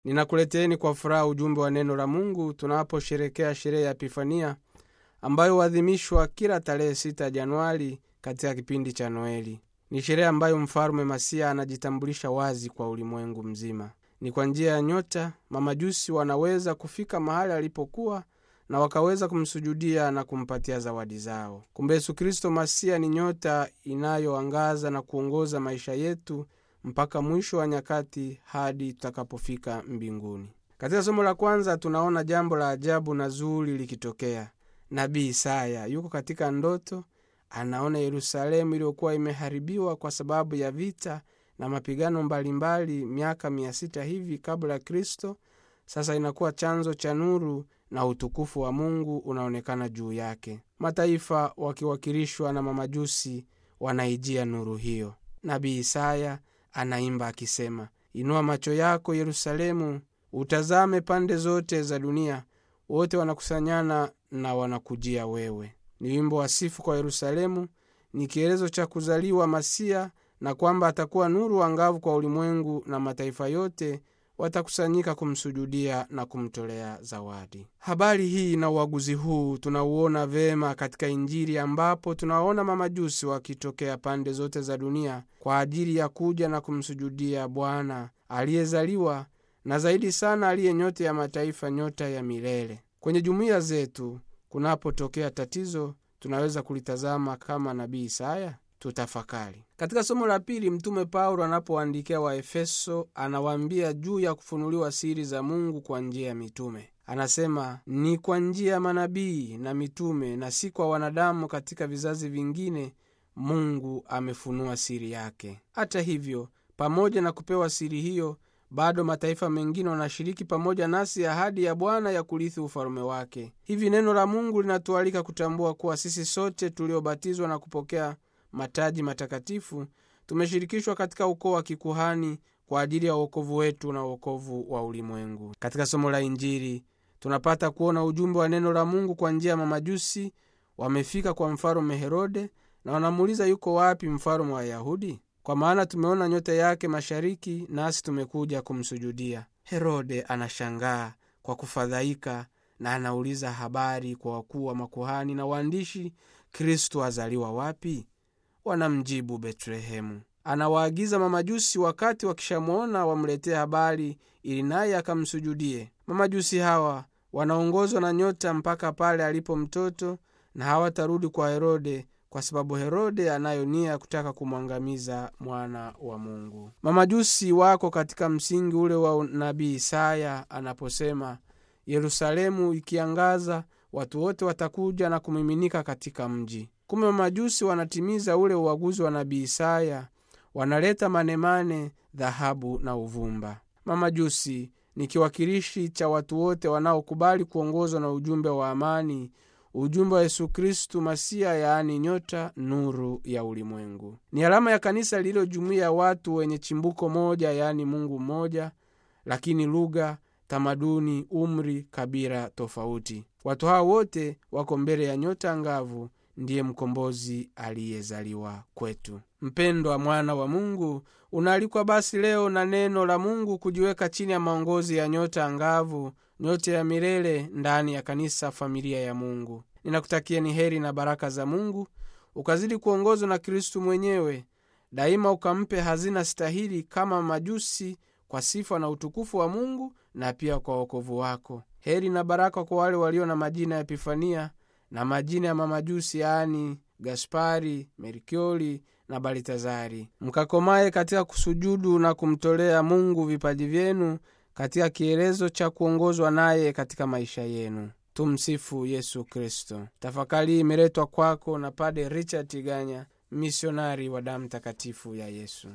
ninakuleteeni kwa furaha ujumbe wa neno la mungu tunaposherekea sherehe ya epifania ambayo huadhimishwa kila tarehe 6 januari katika kipindi cha noeli ni sherehe ambayo mfalume masia anajitambulisha wazi kwa ulimwengu mzima ni kwa njia ya nyota mamajusi wanaweza kufika mahali alipokuwa na wakaweza kumsujudia na kumpatia zawadi zao kumbe yesu kristo masia ni nyota inayoangaza na kuongoza maisha yetu mpaka mwisho wa nyakati hadi tutakapofika mbinguni katika somo la kwanza tunaona jambo la ajabu na zuri likitokea nabii isaya yuko katika ndoto anaona yerusalemu iliyokuwa imeharibiwa kwa sababu ya vita na mapigano mbalimbali miaka mia sita hivi kabla ya kristo sasa inakuwa chanzo cha nuru na utukufu wa mungu unaonekana juu yake mataifa wakiwakilishwa na mamajusi wanaijia nuru hiyo nabii isaya anaimba akisema inua macho yako yerusalemu utazame pande zote za dunia wote wanakusanyana na wanakujia wewe ni wimbo wa sifu kwa yerusalemu ni kielezo cha kuzaliwa masia na kwamba atakuwa nuru angavu kwa ulimwengu na mataifa yote watakusanyika kumsujudia na kumtolea zawadi habari hii na uaguzi huu tunauona vema katika injili ambapo tunaona mamajusi wakitokea pande zote za dunia kwa ajili ya kuja na kumsujudia bwana aliyezaliwa na zaidi sana aliye nyota ya mataifa nyota ya milele kwenye jumuiya zetu kunapotokea tatizo tunaweza kulitazama kama nabii isaya tutafakari katika somo la pili mtume paulo anapoandikia waefeso anawaambia juu ya kufunuliwa siri za mungu kwa njia ya mitume anasema ni kwa njia ya manabii na mitume na si kwa wanadamu katika vizazi vingine mungu amefunua siri yake hata hivyo pamoja na kupewa siri hiyo bado mataifa mengine wanashiriki pamoja nasi ahadi ya bwana ya kurithi ufalume wake hivi neno la mungu linatualika kutambua kuwa sisi sote tuliobatizwa na kupokea mataji matakatifu tumeshirikishwa katika ukoo wa kikuhani kwa ajili ya uokovu wetu na uokovu wa ulimwengu katika somo la injili tunapata kuona ujumbe wa neno la mungu kwa njia ya mamajusi wamefika kwa mfalume herode na wanamuuliza yuko wapi mfalume wa wayahudi kwa maana tumeona nyota yake mashariki nasi tumekuja kumsujudia herode anashangaa kwa kufadhaika na anauliza habari kwa wakuu wa makuhani na waandishi kristo azaliwa wapi wanamjibu betlehemu anawaagiza mamajusi wakati wakishamwona wamletee habari ili naye akamsujudie mamajusi hawa wanaongozwa na nyota mpaka pale alipo mtoto na hawatarudi kwa herode kwa sababu herode anayo nia ya kutaka kumwangamiza mwana wa mungu mamajusi wako katika msingi ule wa nabii isaya anaposema yerusalemu ikiangaza watu wote watakuja na kumiminika katika mji kumbe mamajusi wanatimiza ule uaguzi wa nabii isaya wanaleta manemane dhahabu na uvumba mamajusi ni kiwakilishi cha watu wote wanaokubali kuongozwa na ujumbe wa amani ujumbe wa yesu kristu masia yaani nyota nuru ya ulimwengu ni alama ya kanisa lililojumuiya ya watu wenye chimbuko moja yaani mungu mmoja lakini lugha tamaduni umri kabila tofauti watu hawa wote wako mbele ya nyota ngavu ndiye mkombozi aliyezaliwa kwetu mpendwa mwana wa mungu unaalikwa basi leo na neno la mungu kujiweka chini ya maongozi ya nyota angavu nyota ya milele ndani ya kanisa familia ya mungu ninakutakieni heri na baraka za mungu ukazidi kuongozwa na kristu mwenyewe daima ukampe hazina stahili kama majusi kwa sifa na utukufu wa mungu na pia kwa wokovu wako heri na baraka kwa wale walio na majina ya epifania na majina ya mamajusi yaani gaspari merkioli na balitazari mkakomaye katika kusujudu na kumtolea mungu vipaji vyenu katika kielezo cha kuongozwa naye katika maisha yenu tumsifu yesu kristo tafakari hii imeletwa kwako na pade richard tiganya misionari wa damu takatifu ya yesu